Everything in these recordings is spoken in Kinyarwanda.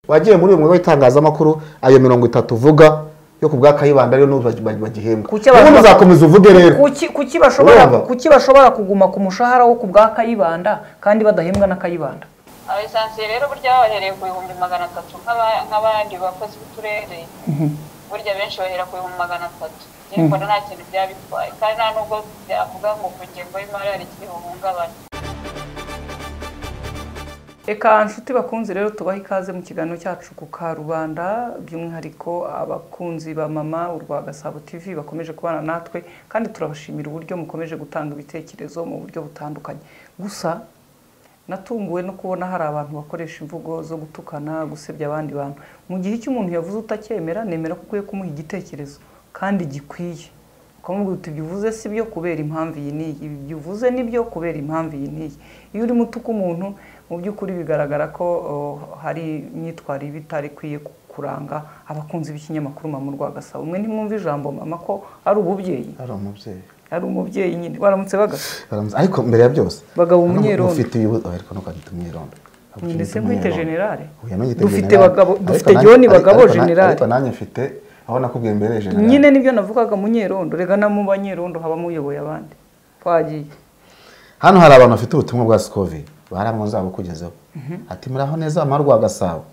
wagiye muri uyu mwuga w'itangazamakuru ayo mirongo itatu uvuga yo ku bwa kayibanda ariyo n'ubu bagihembwa Kuki abantu ubundi bak- uzakomeza uvuge rero kuki kuki bashobora Urumva? kuki bashobora kuguma ku mushahara wo ku bwa kayibanda kandi badahembwa na kayibanda abesansiye rero burya babahereye ku bihumbi magana atatu nk'aba- nk'abandi bakozi b'uturere burya benshi bahera ku bihumbi magana atatu Njye mbona nta kintu byaba bitwaye kandi nta nubwo byavuga ngo ku ngengo y'imari hari ikiri buhungabane reka nshuti bakunzi rero tubahe ikaze mu kiganiro cyacu ku karubanda by'umwihariko abakunzi ba mama urwa gasabo tv bakomeje kubana natwe kandi turabashimira uburyo mukomeje gutanga ibitekerezo mu buryo butandukanye gusa natunguwe no kubona hari abantu bakoresha imvugo zo gutukana gusebya abandi bantu mu gihe icyo umuntu yavuze utacyemera nemera ko ukwiye kumuha igitekerezo kandi gikwiye ukamubwira uti ibyo uvuze si byo kubera impamvu iyi n'iyi ibi byo uvuze ni byo kubera impamvu iyi n'iyi iyo urimo utuka umuntu mu by'ukuri bigaragara ko oh, hari imyitwarire iba itari ikwiye ku- kuranga abakunzi b'ikinyamakuru mama Rwagasabo mwe ntimwumva ijambo mama ko ari ububyeyi ari umubyeyi ari umubyeyi nyine baramutse bagasa Baramutse- ariko mbere ya byose Bagabo hano umwironda. mufite uyu- oh, ariko ntuko agita umwirondo ndetse nkwite generale Oya, ntugite dufite generali. bagabo Ariko dufite nanjye- joni ariko- bagabo ariko na- generale ariko nanjye mfite aho nakubwiye mbere generale nyine nibyo navugaga munyerondo rega no mu banyerondo habamo uyoboye abandi twagiye hano hari abantu bafite ubutumwa bwa sikovi baramwo nzabukugezeho ati muraho neza amahoro rwa gasabo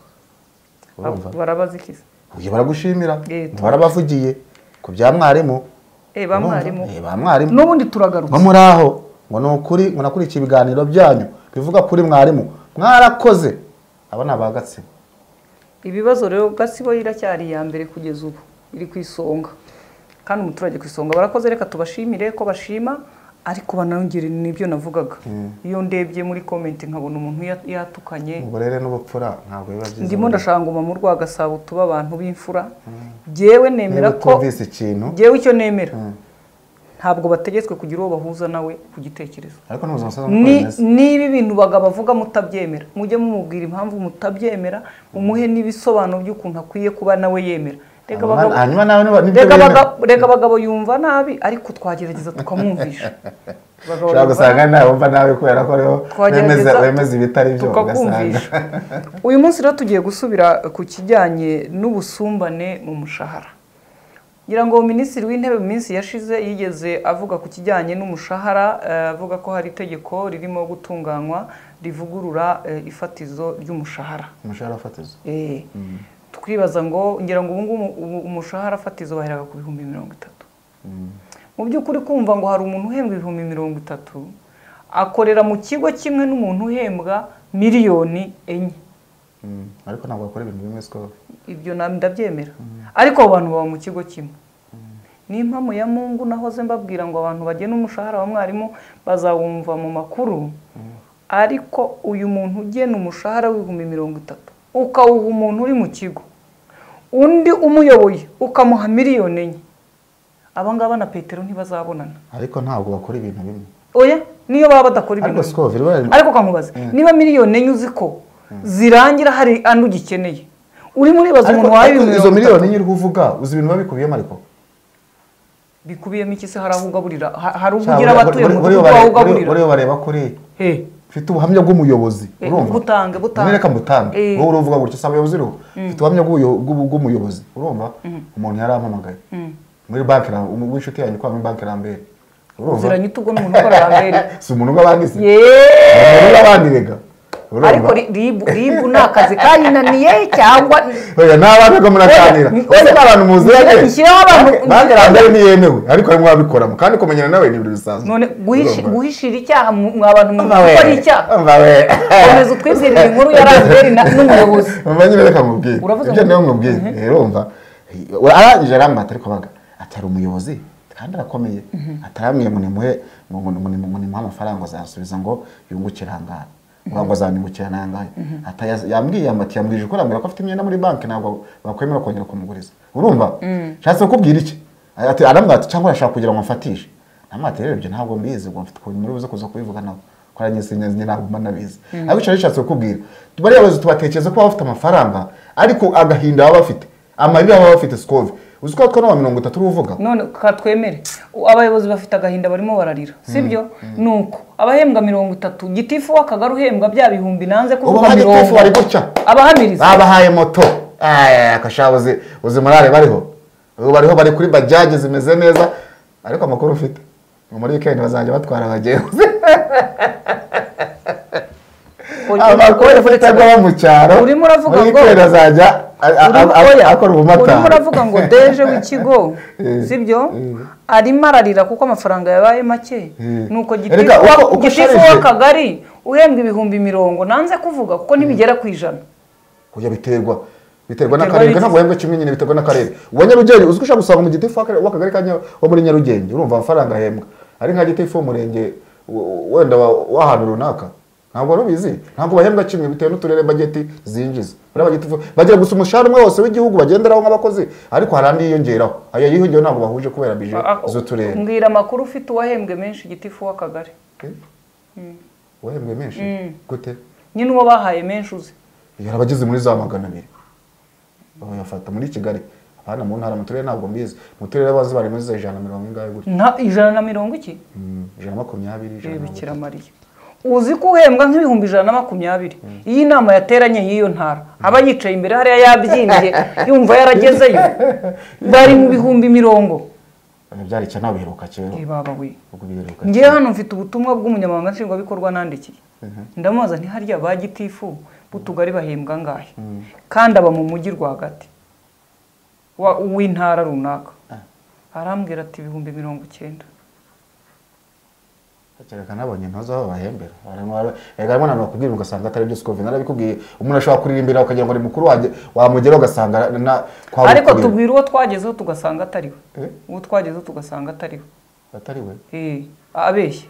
urumva barabazikiza uyu baragushimira Eh, tu- barabavugiye ku bya mwarimu Eh, ba Urumva? mwarimu. Eh, ba mwarimu n'ubundi turagaruka ngo muraho ngo ni ukuri ngo nakurikiye ibiganiro byanyu bivuga kuri mwarimu mwarakoze aba ni abagatsina ibibazo rero gasibo iracyari iya mbere kugeza ubu iri ku isonga kandi umuturage ku isonga barakoze reka tubashimire ko bashima ariko banongere n'ibyo navugaga iyo ndebye muri komenti nkabona umuntu ya- yatukanye uburere n'ubupfura ntabwo biba byiza ndimo ndashaka ngo mu rwagasabo tuba abantu b'imfura jyewe nemera niba ko utumvise ikintu jyewe icyo nemera ntabwo bategetswe kugira uwo bahuza nawe ku gitekerezo ariko n'ubuzima busanzwe Ni- bukora neza niba ibintu bagabo bavuga mutabyemera mujye mumubwira impamvu mutabyemera mumuhe n'ibisobanuro by'ukuntu akwiye kuba nawe yemera Reka Hanyuma- abagabo- hanyuma nawe niba- nibyo reka bemera. abagabo- reka abagabo yumva nabi ariko twagerageza tukamwumvisha Abagabo ushobora yumva gusanga ntawumva nawe kubera ko ariho Twagerageza wemeza- wemeza ibitari byo ugasanga tukakumvisha uyu munsi rero tugiye gusubira ku kijyanye n'ubusumbane mu mushahara ngira ngo minisitiri w'intebe mu minsi yashize yigeze avuga ku kijyanye n'umushahara eh, avuga ko hari itegeko ririmo gutunganywa rivugurura eh, ifatizo ry'umushahara umushahara fatizo Eh, tukibaza ngo ngira ngo ubungubu ubu- umushahara fatizo baheraga ku bihumbi mirongo itatu mu by'ukuri kumva ngo hari umuntu uhembwa ibihumbi mirongo itatu akorera mu kigo kimwe n'umuntu uhembwa miliyoni enye Mm, ariko ntabwo bakora ibintu bimwe siko ibyo na- ndabyemera ariko abo bantu baba mu kigo kimwe n'impamu ya mungu nahoze mbabwira ngo abantu bagena umushahara wa mwarimu bazawumva mu makuru ariko uyu muntu ugena umushahara w'ibihumbi mirongo itatu ukawuha umuntu uri mu kigo undi umuyoboye ukamuha miliyoni enye abangaba na petero ntibazabonana ariko ntabwo bakora ibintu bimwe oya niyo baba badakora ibintu ariko bimwe. siko biri ariko kamubaza niba miliyoni enye uzi ko zirangira hari andi ugikeneye urimo uribaza ariko umuntu wawe ariko ibihumbi izo mirongo miliyoni itatu enye uri kuvuga uzi ibintu biba bikubiyemo ariko bikubiyemo iki se hari aho ugaburira Ha- hari ubwo Cyangwa ugira buri- abatuye buri- mu buriya mudugudu wawe bareba- buriya- ugaburira buriya bareba kuri Eh, mfite ubuhamya bw'umuyobozi Eh, urumva butange, butange. None reka mbutange Eh. wowe uruvuga gutya si abayobozi uriho mfite ubuhamya bw'ubuyo- bw'ubu- bw'umuyobozi urumva umuntu yarampamagaye muri banki ra- umu- w'inshuti yanjye kwa muri banki rambere urumva uziranye utugo n'umuntu ukora rambere si umuntu w'abandi se yeee Ni umuntu w'abandi rega ariko ri- ribu ribu ni akazi kayinaniye cyangwa oya ni abantu ko muraganira Oya, ose ni abantu muziranye oya, ishyireho abantu- Banki- banki rambere ntiyemewe ariko harimo ababikoramo kandi kumenyana nawe ni ibintu bisanzwe none guhishi- Urumva? guhishira icyaha mu mu abantu mu Umva we, gukora icyaha umva we. komeza utwibwirire inkuru ya rambere na- n'umuyobozi Umva nyine reka mubwire. Uravuze Ibyo ngo- niwe mubwire. Rero umva. Arangije aramwata ariko baga. Atari umuyobozi kandi arakomeye. Ataramwiye ngo nimuhe ngo ngo- ngo nimu- ngo nimuhe amafaranga azasubiza ngo yungukire ahangaha. Ngo ngo azanyungukira n'ahangaha. Ataya- Yambwiye amati yambwije ukuri ambwira ko afite imyenda muri banki ntabwo bakwemera kongera kumuguriza. Urumva? Nshatse kukubwira iki? Ati aramwata cyangwa arashaka kugira ngo amfatishe. namwati rero ibyo ntabwo mbizi ngo mfite ukuntu muri buze kuza kubivuga nabo ko ari nyine nyine ntabwo mba nabizi ariko icyo bishatse kukubwira bariya bayobozi tubatekereza ko baba bafite amafaranga ariko agahinda baba bafite amarira baba bafite sikove uzi ko akanwa mirongo itatu uri uvuga none katwemere U- abayobozi bafite agahinda barimo bararira sibyo ni uko abahembwa mirongo itatu gitifu w'akagari uhembwa bya bihumbi nanze ubu kuvuga mirongo bagitifu bari gutya abahamiriza babahaye moto akashaba uzi uzi morale bariho ubu bariho bari kuri bajaji zimeze neza ariko amakuru ufite ngo muri weekend bazajya batwara abagenzi amakuru ufite agwa mu cyaro urimo uravuga muri ngo- weekend azajya a- a- Urimo- a- oya, akora ubumata urimo uravuga ngo deje w'ikigo Eh, sibyo eh. arimo ararira kuko amafaranga yabaye make nuko Erega, gitifu uko- wa- uko gitifu usharije- w'akagari uhembwa ibihumbi mirongo nanze kuvuga kuko ntibigera ku ijana kuya biterwa biterwa Biterwa n'akarere n'iki? ntabwo wemba kimwe nyine biterwa n'akarere uwa nyarugenge uzi ko ushobora gusanga umugitifu w'aka- w'akagari ka Nya- wo muri nyarugenge urumva amafaranga ahembwa ari nka gitifu w'umurenge w- wenda wa- w'ahantu runaka ntabwo wari ubizi ntabwo bahembwa kimwe bitewe n'uturere bageti zinjiza buriya bagitifu bagira gusa umushahara umwe wose w'igihugu bagenderaho nk'abakozi ariko hari andi yiyongeraho ayo yiyongeyeho ntabwo bahuje kubera bije z'uturere mbwira amakuru ufite uwahembwe menshi gitifu w'akagari Okay? wahembwe menshi gute nyine uwo bahaye menshi uzi yari abageze muri za magana abiri bayafata muri kigali abana mu ntara mu turere ntabwo mbizi mu turere bazi bari muri za ijana na mirongo ingahe gutya Nta- ijana na mirongo iki Mm, ijana na makumyabiri ijana na bikira mariya uzi ko uhembwa nk'ibihumbi ijana na makumyabiri iyi nama yateranye y'iyo ntara aba yicaye imbere hariya yabyimbye yumva yaragezeyo bari mu bihumbi mirongo mirongo byari cyane biheruka kera Eh, baba we ubwo biheruka ngewe hano mfite ubutumwa bw'umunyamabanga nshingwabikorwa nandikiye ndamubaza ntiharya ba gitifu b'utugari bahembwa angahe kandi aba mu mujyi rwagati wa- w'intara runaka arambwira ati ibihumbi mirongo icyenda kereka nabonye ntozo aho bahembera Barimo bara- erega harimo nanone bakubwira ugasanga atari byose ukumva narabikubwiye umuntu ashobora kuririmbira ukagira ngo ni mukuru wanjye wamugeraho ugasanga na- na kwa ariko Bukuru. tubwira uwo twagezeho tugasanga atariwe Eh? uwo twagezeho tugasanga atariwe atari we Eh, abeshya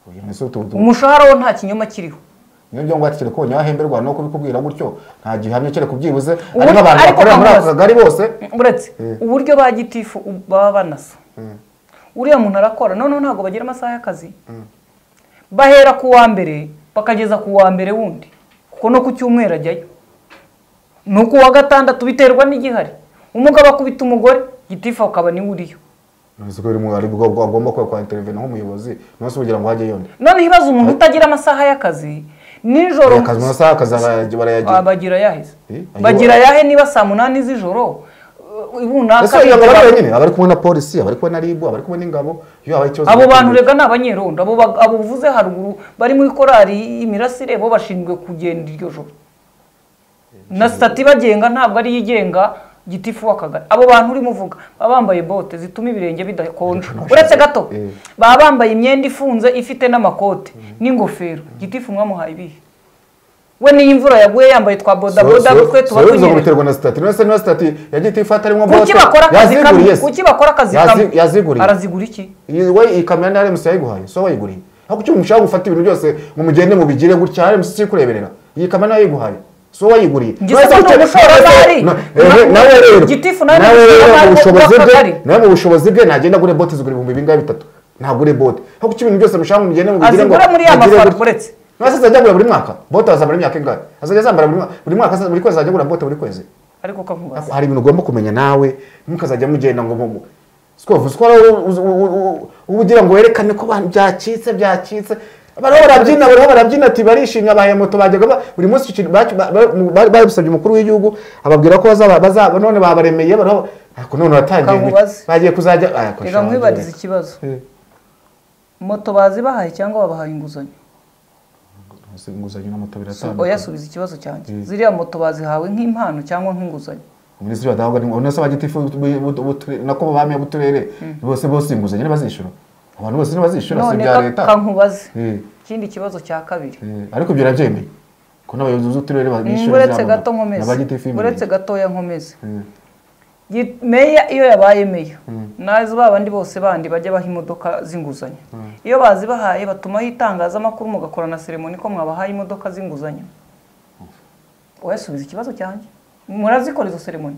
uyu ni so tu- tu- umushahara we nta kinyoma kiriho niyo byo ngwate kereka ubonye wahemberwa no kubikubwira gutyo nta gihamya kereka ubyibuze Ubu- ari nk'abantu ariko bakorera muri ako kamubaza. kagari bose uretse Eh. uburyo ba gitifu u- baba banasa uriya muntu arakora noneho ntabwo bagira amasaha y'akazi bahera ku wa mbere bakageza ku wa mbere wundi kuko no ku cyumweru ajyayo ni ku wa gatandatu biterwa n'igihari umugabo akubita umugore gitifu akaba niwe uriyo Nzi ko biri mu- ari bwo bwo agomba kuba kwa intervene nk'umuyobozi nonse kugira ngo hajye yonda noneho ibibazo umuntu utagira amasaha y'akazi nijoro akazi mu masaha akazi baraya- Ah, barayagira bagira yahe Eh, ayo- bagira yahe niba saa munani z'ijoro uh, ese runaka iyo bigera- bari wenyine abari kumwe na polisi abari kumwe na ribu abari kumwe n'ingabo iyo habaye ikibazo abo bantu rega ni abanyerondo abo bag- abo uvuze haruguru bari muri korari imirasire bo bashinzwe kugenda iryo joro na sitati ibagenga ntabwo ari igenga gitifu w'akagari abo bantu urimo uvuga baba bambaye bote zituma ibirenge bidakonja uretse gato Eh. baba bambaye imyenda ifunze ifite n'amakote n'ingofero gitifu mwamuhaye ibihe we niyo imvura yaguye yambaye twa bodaboda twe tuba ngo tunyerera biterwa na sitati nonese niba sitati yagiye itifata arimo kuki bakora akazi kamwe yaziguriye se kuki bakora akazi Yazi- kamwe yaziguriye. arazigura iki Iyi- we iyi kamera ni aremusi yayiguhaye so wayiguriye aho kuki mushaka gufata ibintu byose ngo mugende mubigire gutya aremusi si kureberera iyi kamera yayiguhaye so wayiguriye Njye se ko ni umushoramari. Na- ehe, nawe rero Gitifu nawe ni nawe rero umushoramari mu bushobozi bwe w'akagari. nawe mu bushobozi bwe nagenda agure bote zigura ibihumbi bingahe bitatu ntagure bote aho kuki ibintu byose mushaka ngo mugende mubigire ngo azigura muri ya mugire mafaranga gutya. uretse Nonese azajya agura buri mwaka bote azamara imyaka ingahe azajya azambara buri mwaka buri mwaka buri kwezi azajya agura bote buri kwezi ariko kamubaza hari ibintu ugomba kumenya nawe mukazajya mugenda ngo mumu sikovu sikora ugira ngo werekane ko ba- byacitse byacitse bariho barabyina bariho barabyina ati barishimye abaye moto bajyaga ba- buri munsi iki- ba- ba- ba- bari babisabye umukuru w'igihugu ababwira ko bazaba bazaba none babaremeye bariho ariko none uratangiye ngo- Kamubaze. bagiye kuzajya aya, ko reka sha, nkwibarize ikibazo Eh, moto bazibahaye cyangwa babahaye inguzanyo si inguzanyo na moto biratandukanye. oya subiza ikibazo cyanjye Mm. ziriya moto bazihawe nk'impano cyangwa nk'inguzanyo minisitiri w'adahabwa ni ubona se bagitifu nako babamiye b'uturere bose bose inguzanyo ntibazishyura abantu bose ntibazishyura si none ibya ka- leta kankubaze Eh. ikindi kibazo cya kabiri Eh, ariko ibyo urabyemeye ko n'abayobozi b'uturere babishyura uretse byabo, gato na bagitifu nkomeze imbere. uretse gatoya nkomeze Mm. Gi- meya iyo yabaye meya nazi ba bandi bose bandi bajya baha imodoka z'inguzanyo iyo bazibahaye batumaho itangazamakuru mugakora na seremoni ko mwabahaye imodoka z'inguzanyo oya subiza ikibazo cyanjye murazikora izo seremoni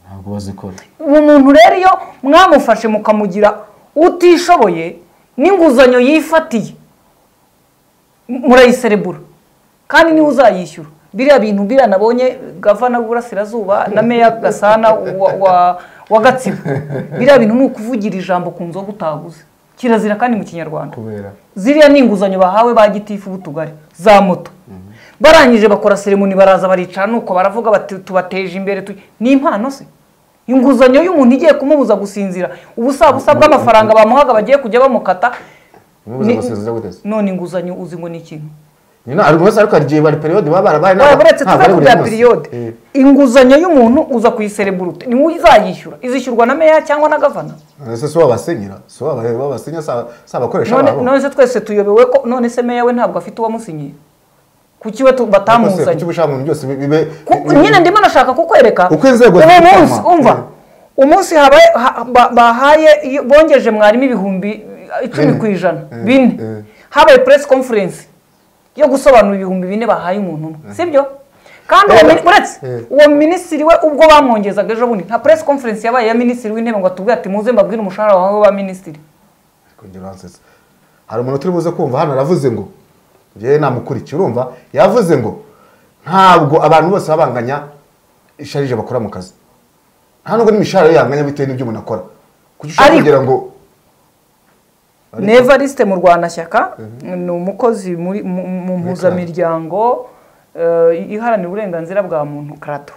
ntabwo bazikora uwo muntu rero iyo mwamufashe mukamugira utishoboye n'inguzanyo yifatiye murayiserebura kandi niwe uzayishyura biriya bintu biriya nabonye gavana w'uburasirazuba na meya gasana wa- wa- wa gatsibo biriya bintu ni ukuvugira ijambo ku nzoga utaguze kirazira kandi mu kinyarwanda kubera ziriya ni inguzanyo bahawe ba gitifu b'utugari za moto barangije bakora seremoni baraza baricara nuko baravuga bati tubateje imbere tu-" ni impano se inguzanyo y'umuntu igiye kumubuza gusinzira ubusabusa bw'amafaranga bamuhaga bagiye kujya bamukata umubuze Ni- gusinzira gute se none inguzanyo uzi ngo ni ikintu nyina ari bose ariko hari igihe bari periode baba barabaye Oya, n'aba- uretse ntabwo tuza ari buri kubya munsi. piriyode Eh, inguzanyo y'umuntu uza kuyisereburute ni wowe uzayishyura izishyurwa na meya cyangwa na gavana ese si wabasinyira si wabasinya si abakoresha none babo none se twese tuyobewe ko none se meya we ntabwo afite uwamusinyiye kuki we tu- batamuzanye kuki ubushaka mu byose bibe Ku- nyine ndimo nashaka kukwereka Uko inzego ubu ziri munsi gukorwa. umva Mm. umunsi habaye ha- ba- bahaye iyo- bongeje mwarimu ibihumbi icumi Bine. ku ijana Mm. bine Mm. habaye press conference yo gusobanura ibihumbi bine bahaye umuntu umwe sibyo kandi uwo Eh. mini- uretse Eh. uwo minisitiri we ubwo bamwongezaga ejo bundi nta press conference yabaye ya minisitiri w'intebe ngo atubwire ati muze mbabwire umushahara wawe wa minisitiri Kongera uransetse. hari umuntu turi buze kumva hano aravuze ngo njyewe namukurikiye urumva yavuze ngo ntabwo abantu bose babanganya isharije bakora mu kazi nta nubwo n'imishahara yanganya bitewe n'ibyo umuntu akora kuki ushobora Ariko- kugira ngo Ariko- nevarisite mu rwandashyaka ni umukozi muri- mu mu mpuzamiryango eh, iharanira uburenganzira bwa muntu karato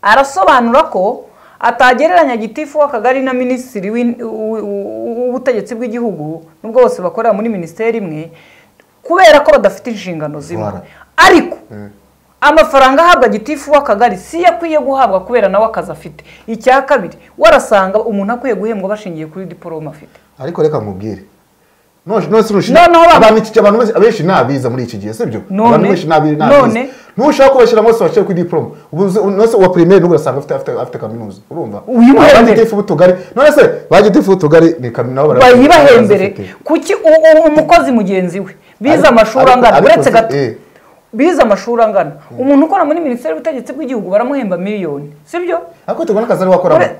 arasobanura ko atagereranya gitifu w'akagari na minisitiri w'in- w- w- w'ubutegetsi bw'igihugu nubwo bose bakorera muri minisiteri imwe kubera ko badafite inshingano zimwe Voilà. ariko Eh, amafaranga ahabwa gitifu w'akagari si yo akwiye guhabwa kubera nawe akazi afite icya kabiri warasanga umuntu akwiye guhembwa bashingiye kuri diporome afite ariko reka nkubwire None- none se urushinga- Noneho ba- abantu iki- abantu benshi- abenshi ni abiza muri iki gihe sibyo None- abantu benshi ni abi- ni abiza. none- ntushaka kubashyira bose bashyira kuri diporome ubu uzi- nonese uwa pirimeri n'ubwo urasanga afite- afite afite kaminuza urumva Uyimuhembere. abagitifu b'utugari none se ba gitifu b'utugari ni kaminuza nabo bara- bayibahembere barazifite. kuki u- u- umukozi mugenzi we bize Ariko- amashuri ariko- angana ariko uretse si- gato eh. bize amashuri angana umuntu ukora muri minisiteri y'ubutegetsi bw'igihugu baramuhemba miliyoni sibyo ariko tubona akazi ari wakoramo Ure-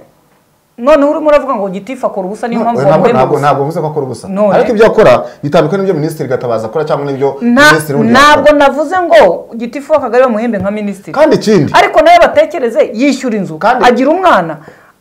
noneho urimo uravuga ngo gitifu akora ubusa niyo mpamvu ntabwo bamuhemba ntabwo ubusa. ntabwo mvuze ko akora ubusa None. ariko ibyo akora bitandukanye n'ibyo minisitiri gatabaza akora cyangwa n'ibyo Nta- minisitiri wundi ntabwo yakora. navuze ngo gitifu w'akagari bamuhembe nka minisitiri kandi ikindi ariko nawe batekereze yishyura inzu Kandi- agira umwana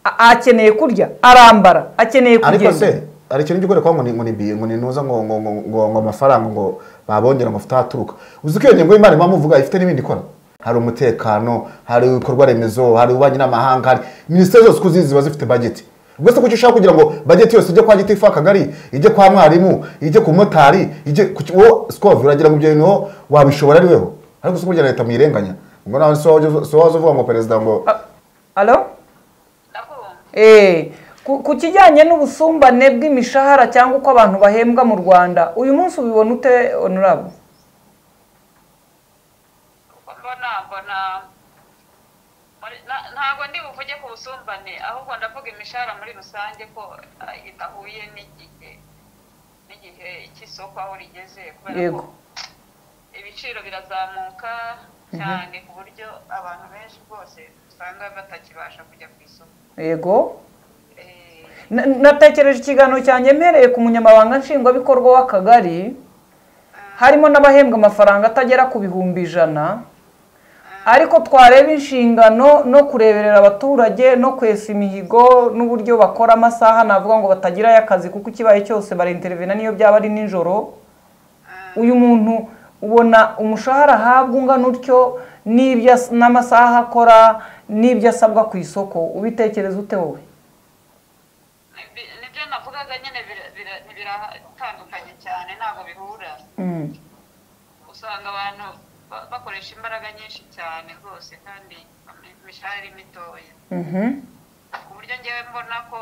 a- akeneye kurya arambara akeneye ariko se kugenda hari ikintu ugikore kuba ngo ni ngo ni biye ngo ni nuza ngo ngo ngo ngo ngo amafaranga ngo babongera amavuta ahaturuka uzi ko iyo ngingo y'imari mpamvu uvuga ifite n'ibindi ikora hari umutekano hari ibikorwa remezo hari ububanyi n'amahanga hari minisiteri zose uko uzizi ziba zifite bageti ubwo se kuki ushaka kugira ngo bageti yose ijye kwa gitifu akagari ijye kwa mwarimu ijye ku motari ijye kuki wowe sikovu uragira ngo ibyo bintu wowe wabishobora ari weho ariko si burya leta mwirenganya ngo nawe si wowe si wowe waza uvuga ngo perezida ngo A- alo ndakumva Eh, ku ku kijyanye n'ubusumbane bw'imishahara cyangwa uko abantu bahembwa mu rwanda uyu munsi ubibona ute onurabo mbona mbona muri- na- ntabwo ndi buvuge ku busumbane ahubwo ndavuga imishahara muri rusange ko ah, idahuye n'igihe n'igihe cy'isoko aho rigeze kubera Yego. ko ibiciro birazamuka cyane ku buryo abantu benshi rwose usanga batakibasha kujya ku isoko yego Eh, Na- natekereje ikiganiro cyanjye mpereye ku munyamabanga nshingwabikorwa w'akagari harimo n'abahembwa amafaranga atagera ku bihumbi ijana ariko twareba inshingano no kureberera abaturage no kwesa imihigo n'uburyo bakora amasaha navuga ngo batagirayo akazi kuko ikibaye cyose barintervena n'iyo byaba ari nijoro uyu muntu ubona umushahara ahabwa ungana utyo n'ibyo as- n'amasaha akora n'ibyo asabwa ku isoko ubitekereza ute wowe nibi- nibyo navugaga nyine bira- bira- biratandukanye cyane ntabwo bihura usanga abantu ba- bakoresha imbaraga nyinshi cyane rwose kandi imishahara ari mitoya Mhm. ku buryo ngewe mbona ko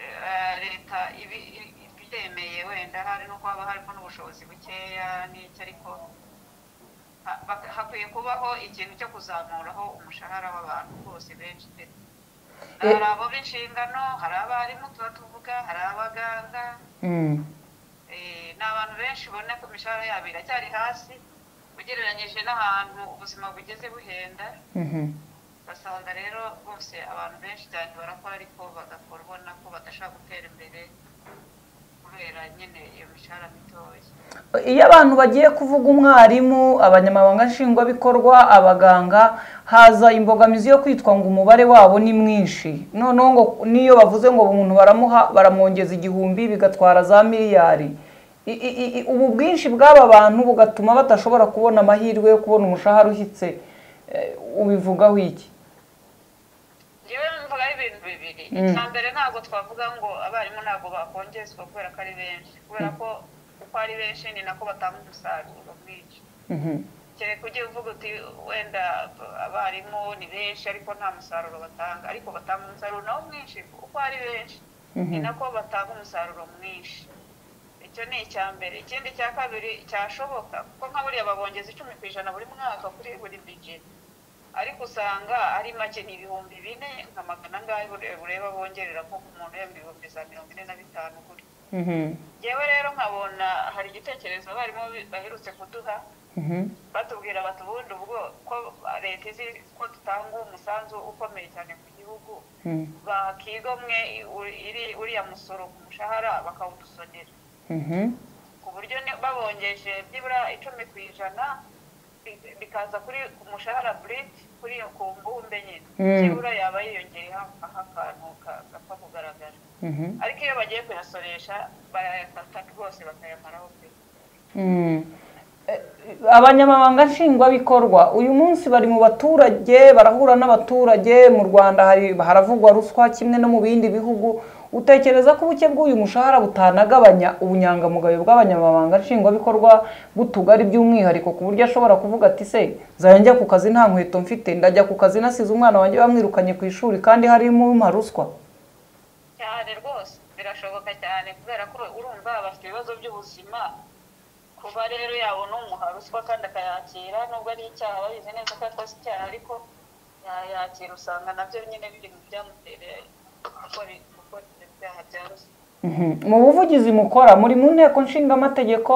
eh, leta ibi- i- ibyemeye wenda hari nuko haba harimo n'ubushobozi bukeya n'icyo ariko ha- bak- hakwiye kubaho ikintu cyo kuzamuraho umushahara w'abantu bose benshi pe. Eh. hari abo b'inshingano hari abarimu tuba tuvuga hari abaganga Mm. Eh, ni abantu benshi ubona ko imishahara yabo iracyari hasi ugereranyije n'ahantu ubuzima bugeze buhenda Mhm. basanga rero bose abantu benshi cyane barakora ariko bagakora ubona ko badashaka gutera imbere kubera nyine iyo mishahara mitoya iyo abantu bagiye kuvuga umwarimu abanyamabanga nshingwabikorwa abaganga haza imbogamizi yo kwitwa ngo umubare wabo ni mwinshi noneho ngo n'iyo bavuze ngo umuntu baramuha baramwongeza igihumbi bigatwara za miliyari I- i- i- i- ubu bwinshi bw'aba bantu bugatuma badashobora kubona amahirwe yo kubona umushahara ushyitse Eh, ubivugaho iki njyewe mvugaho ibintu bibiri icya mbere ntabwo twavuga ngo abarimu ntabwo bakongezwa kubera ko ari benshi kubera ko uko ari benshi ni nako batanga umusaruro mwinshi Mhm. kereka ujye uvuga uti wenda abarimu ni benshi ariko nta musaruro batanga ariko batanga umusaruro nawo mwinshi uko ari benshi ni nako batanga umusaruro mwinshi icyo ni icya mbere ikindi cya kabiri cyashoboka kuko nka buriya babongeza icumi ku ijana buri mwaka kuri buri bije ariko usanga ari make ni ibihumbi bine nka magana angahe ureba bongerera nko ku muntu yaba ibihumbi za mirongo ine na bitanu gutya Mhm. yewe rero nkabona hari igitekerezo abarimu baherutse kuduha Mhm. batubwira bati ubundi ubwo ko leta izi ko dutanga umusanzu ukomeye cyane ku gihugu Mhm. bakiga umwe u- iri- uriya musoro ku mushahara bakawudusonera Mhm. ku buryo ni- babongeje byibura icumi ku ijana bi- bikaza kuri ku mushahara buriti kuri iyo ku mbumbe nyine Mm. byibura yaba yiyongereho akantu ka- gapfa kugaragara Mhm. ariko iyo bagiye kuyasoresha barayafata rwose bakayamaraho pe Mm. Eh, abanyamabanga nshingwabikorwa uyu munsi bari mu baturage barahura n'abaturage mu rwanda hari haravugwa ruswa kimwe no mu bindi bihugu utekereza ko ubuke bw'uyu mushahara butanagabanya ubunyangamugayo bw'abanyamabanga nshingwabikorwa b'utugari by'umwihariko ku buryo ashobora kuvuga ati se nzajya njya ku kazi nta nkweto mfite ndajya ku kazi nasize umwana wanjye bamwirukanye ku ishuri kandi harimo umpa ruswa cyane rwose birashoboka cyane kubera ko urumva bafite ibibazo by'ubuzima kuba rero yabona umuha ruswa kandi akayakira nubwo ari icyaha babizi neza ko yakoze icyaha ariko yayakira usanga nabyo nyine biri mu byamutereye gukora gukora ibyo byaha bya ruswa Mhm. mu buvugizi mukora muri mu nteko nshingamategeko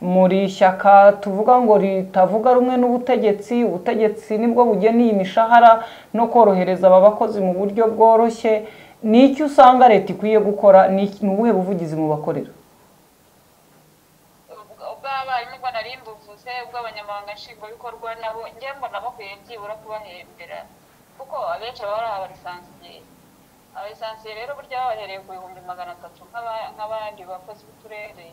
muri ishyaka tuvuga ngo ritavuga rumwe n'ubutegetsi ubutegetsi nibwo bugena iyi mishahara no korohereza aba bakozi mu buryo bworoshye ni iki usanga leta ikwiye gukora ni iki- ni ubuhe buvugizi mubakorera Ubwo- ubw'abarimu ubwo nari mbuvuze ubw'abanyamabanga nshingwabikorwa nabo njye mbona bakwiye byibura kubahembera kuko abenshi baba ari abarisansiyeri abarisansiyeri rero burya bahereye ku bihumbi magana atatu nk'aba- nk'abandi bakozi b'uturere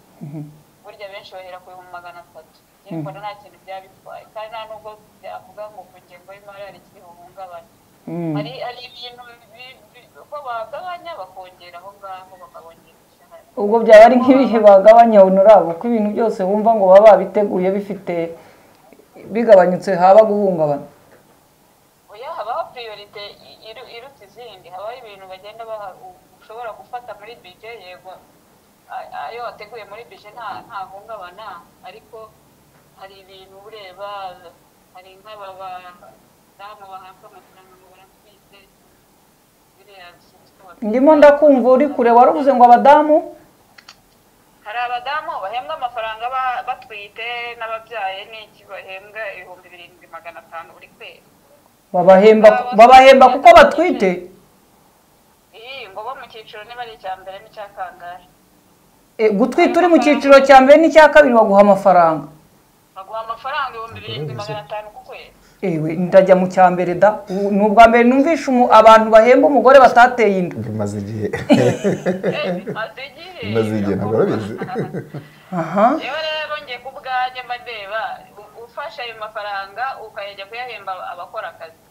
burya benshi bahera ku bihumbi magana atatu njye mbona nta kintu byaba bitwaye kandi nta nubwo byavuga ngo ku ngengo y'imari hari ikiri buhungabane Mm. hari hari ibintu bi- bi- ko bagabanya bakongera aho ngaho bakabongera imishahara ubwo byaba ari nk'ibihe bagabanya honorabo ko ibintu byose wumva ngo baba babiteguye bifite bigabanyutse haba guhungabana oya habaho priorite i- iru- iruta izindi habaho ibintu bagenda baha u- ushobora gufata muri bije yego a- ayo wateguye muri bije nta nta hungabana ariko hari ibintu ureba hari nk'abadamu bahabwa amafaranga ngo baratwite biriya bishyizwe ndimo ndakumva uri kure waruvuze ngo abadamu hari abadamu bahembwa amafaranga ba- batwite n'ababyaye n'iki bahembwa ibihumbi birindwi magana atanu buri kwezi babahemba babahemba kuko batwite iyi ngo bo mu cyiciro niba ari icya mbere n'icya kangahe E, gutwita uri mu cyiciro cya mbere n'icya kabiri baguha amafaranga baguha amafaranga ibihumbi birindwi magana atanu ku kwezi ewe ndajya mu cya mbere da Ubu ni ubwa mbere numvishe umu- abantu bahemba umugore batateye inda bimaze igihe maze igihe Maze igihe, ntabwo arabizi. aha yewe rero njye ku bwanjye mba ndeba u- ufashe ayo mafaranga ukajya kuyahemba abakora akazi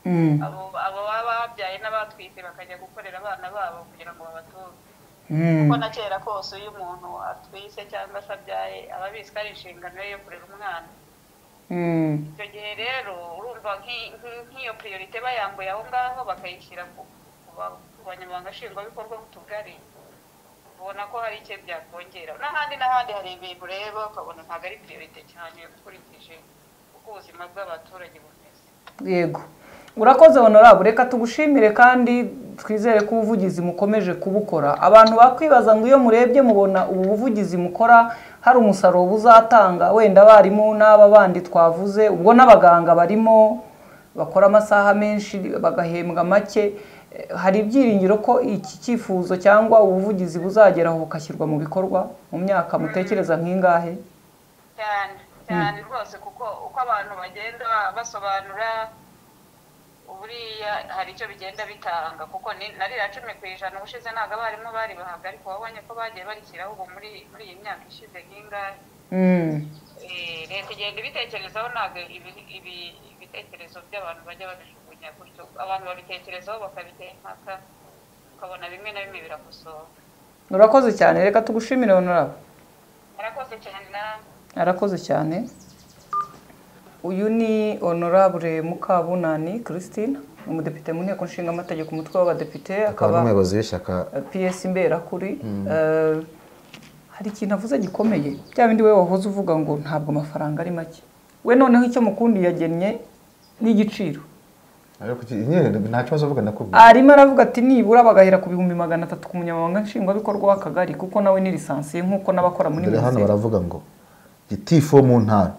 Mm, abo abo baba babyaye n'abatwite bakajya gukorera abana babo kugira ngo babatunge mm, kuko na kera kose iyo umuntu atwise cyangwa se abyaye aba abizi ko ari inshingano ye yo kurera umwana mm. icyo gihe rero urumva nk'i- nk'i- nk'iyo priorite bayambuye aho ngaho bakayishyira ku ku ba- ku banyamabanga nshingwabikorwa b'utugari ubona ko hari icyo byakongera n'ahandi n'ahandi hari ibintu rero ukabona ntabwo ari priorite cyane ukurikije uko ubuzima bw'abaturage bumeze yego urakoze honorable reka tugushimire kandi twizere ko ubuvugizi mukomeje kubukora abantu bakwibaza ngo iyo murebye mubona ubu buvugizi mukora hari umusaruro buzatanga wenda abarimu n'aba bandi twavuze ubwo n'abaganga barimo bakora amasaha menshi bagahembwa make eh, hari ibyiringiro ko iki cyifuzo cyangwa ubuvugizi buzageraho bugashyirwa mu bikorwa mu myaka mutekereza nk'ingahe cyane cyane rwose kuko uko abantu bagenda basobanura buriya hari icyo bigenda bitanga kuko ni- na ririya cumi ku ijana ubushize ntabwo abarimu bari bahabwa ariko wabonye ko bagiye bashyiraho ubu muri muri iyi myaka ishize nk'ingahe Eh, leta igenda ibitekerezaho ntabwo ibi- ibi- ibitekerezo by'abantu bajya babijugunya gutyo abantu babitekerezaho bakabitera impaka ukabona bimwe na bimwe birakosoka murakoze cyane reka tugushimire honorable murakoze cyane namwe arakoze cyane uyu ni honorable mukabunani christine ni umudepite mu nteko nshinga amategeko umutwe w'abadepite akaba akaba n'umuyobozi w'ishyaka piyesi mberakuri Eh, hari ikintu avuze gikomeye bya bindi we wahoze uvuga ngo ntabwo amafaranga ari make we noneho icyo mukundi yagennye n'igiciro ariko iki- nyine nta kibazo uvuga nakubwiye arimo aravuga ati nibura bagahera ku bihumbi magana atatu ku munyamabanga nshingwabikorwa w'akagari kuko nawe ni lisansiye nk'uko n'abakora muri dore hano minisiteri baravuga ngo gitifu wo mu ntara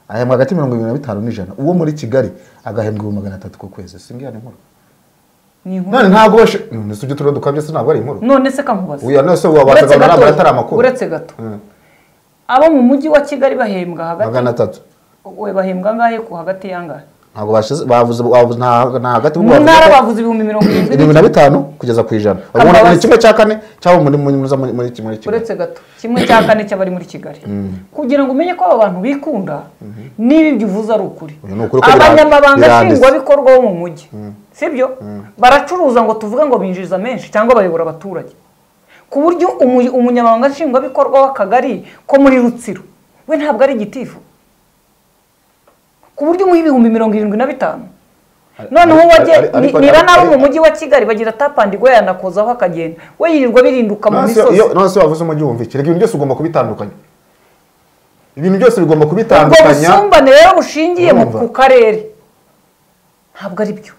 ahembwa hagati mirongo irindwi na bitanu n'ijana uwo muri kigali agahembwa ibihumbi magana atatu ku kwezi singiye ni inkuru Ni inkuru. none ntabwo washe none tujye turondokwa byose ntabwo ari inkuru none se kamubaza uyu none se wabanza uretse ukabona gato nambara atari amakuru uretse gato Mm. abo mu mujyi wa kigali bahembwa hagati magana atatu we bahembwa angahe ku hagati y'angahe ntabwo bashize bavuze bavuze nta nta hagati mu ntara bavuze bavuze ibihumbi mirongo irindwi irindwi na bitanu kugeza ku ijana ubona Kambabazi. ni kimwe cya kane cyabo muri muri muri muri- muri muri kigali uretse gato kimwe cya kane cy'abari muri kigali kugira ngo umenye ko aba bantu bikunda niba ibyo uvuze ari ukuri Uyu ni ukuri ko bira- abanyamabanga biranditse. nshingwabikorwa bo mu mujyi sibyo baracuruza ngo tuvuge ngo binjiza menshi cyangwa bayobora abaturage ku buryo umu- umunyamabanga nshingwabikorwa w'akagari ko muri rutsiro we ntabwo ari igitifu ku buryo umuha ibihumbi mirongo irindwi na bitanu noneho ari- wajye ari- ni- ariko- niba ariko- n'abo mu ariko- mujyi wa kigali bagira tapandingwe yanakozaho akagenda we yirirwa birinduka mu Nonese misozi iyo- nonese wavuze umujyi wumvikira ibintu byose ugomba kubitandukanya ibintu byose bigomba ubwo kubitandukanya busumbane rero bushingiye mu Urumva? ku karere ntabwo ari byo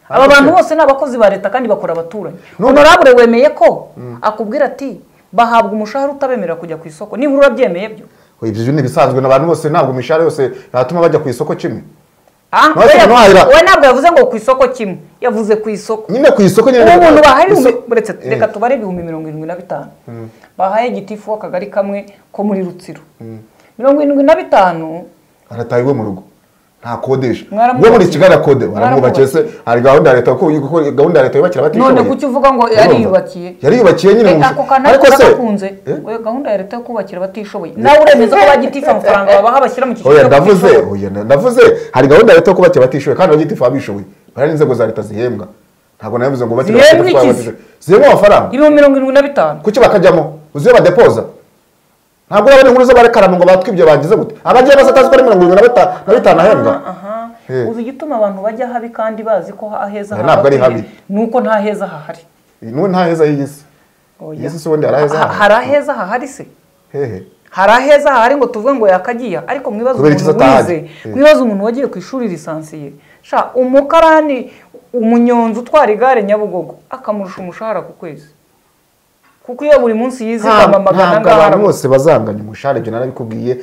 aba bantu bose ni abakozi ba leta kandi bakora abaturanyi honorable wemeye ko akubwira ati bahabwa umushahara utabemerera kujya ku isoko nibura urabyemeye byo ibyo ni ibisanzwe n'abantu bose ntabwo imishahara yose yatuma bajya ku isoko kimwe Ah, Nonese we yavuze- nahira- we ntabwo yavuze ngo ku isoko kimwe yavuze ku isoko nyine ku isoko nyine ubu umuntu bahaye Iso- ibihumbi uretse Eh, reka tubare ibihumbi mirongo irindwi na bitanu bahaye igitifu w'akagari kamwe ko muri rutsiro mirongo irindwi na bitanu arataha iwe mu rugo ntakodesha Mwaramwubakiye. we muri kigali akodera baramwubakiye se hari gahunda ya leta kuko kuko gahunda ya leta yubakira abatishoboye none kuki uvuga ngo Urumva? yariyubakiye yariyubakiye nyine mu Eh, busho- ako kantu ariko gakunze Eh? oya gahunda ya leta yo kubakira abatishoboye nawe uremeza ko bagitifu amafaranga babaha bashyira mu cyiciro oya cyo ndavuze kutishoboye? oya na- ndavuze hari gahunda ya leta yo kubakiye abatishoboye kandi abagitifu abishoboye hari n'inzego za leta zihembwa ntabwo nabivuze ngo bakire Zihembwa abatishoboye iki? abatishoboye. zihembwa amafaranga ibihumbi mirongo irindwi na bitanu kuki bakajyamo uziyo badepoza ntabwo urabona inkuru z'abarekarama ngo batwibye bagize gute abagiye bose atazi ko ari mirongo irindwi na bita- na bitanu ahembwa aha Eh. uzi igituma abantu bajya habi kandi bazi ko aheza Oya, ntabwo ari habakwiye, habi. ni uko nta heza hahari nuwe nta heza y'iyi si Oya. iyi si si ubundi hari aheza Ha- hahari. hari aheza hahari se hehe hari aheza hahari ngo tuvuge ngo yakagiya ariko mwibaze Kubera iki umuntu atahari? wize mwibaze umuntu wagiye ku ishuri lisansiye sha umukarani umunyonzi utwara igare nyabugogo akamurusha umushahara ku kwezi kuko iyo buri munsi yizigama ntabwo magana ntabwo angana abantu bose bazanganya umushahara ibyo narabikubwiye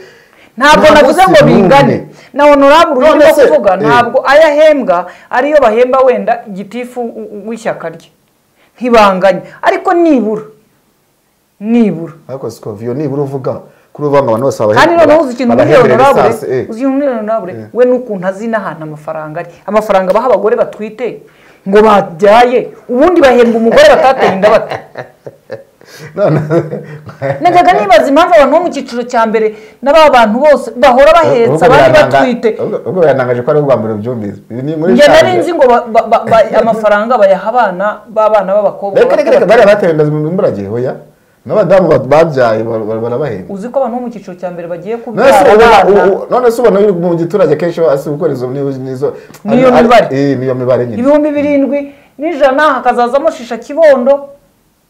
ntabwo Ntabwo navuze si ngo n'umwe. bingane na honorable None urimo se, kuvuga eh. ntabwo ayo ahembwa ariyo bahemba wenda gitifu w- w- w'ishyaka rye ntibanganye ariko nibura nibura ariko siko viyo nibura uvuga kuri ubu abantu bose babahe- kandi noneho uzi ikintu muri babahembera honorable lisansi, eh. uzi ikintu muri honorable we n'ukuntu azi n'ahantu amafaranga ari amafaranga baha abagore batwite ngo babyaye ubundi bahembwa umugore batateye inda bate None- najyaga nibaza impamvu abantu bo mu cyiciro cya mbere n'aba bantu bose bahora bahetsa Ubwo bari birananga- batwite ubwo- ubwo biranangaje ko ari ubwa mbere ubyumvise Ibi ni inkuru njye ishaje. nari nzi ngo ba- ba- ba- ba- amafaranga bayaha abana b'abana b'abakobwa reka reka reka bato bato. bariya bateye inda imburagihe oya n'abadamu ba- babyaye bar- bar- barabahembwa uzi ko abantu bo mu cyiciro cya mbere bagiye none se kubyara ubona- u- abana u- none se ubona mu giturage kenshi asi gukora izo ni- nizo Niyo ari- mibare. eh, niyo mibare nyine ibihumbi birindwi n'ijana hakazazamo shisha kibondo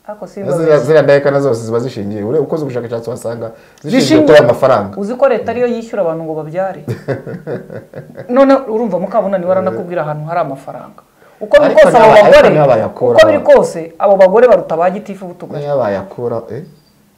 ariko simba Ziriya- ziriya ndahekana zose ziba zishingiye ure- ukoze ubushakashatsi wasanga zishingiye zishingiye kuri aya mafaranga uzi ko leta ariyo yishyura abantu ngo babyare none urumva mukabunani waranakubwira ahantu hari amafaranga uko biri Ariko kose abo naba- ariko bagore niba bayakura uko biri aba- kose abo bagore baruta ba gitifu butugari niyo bayakura eh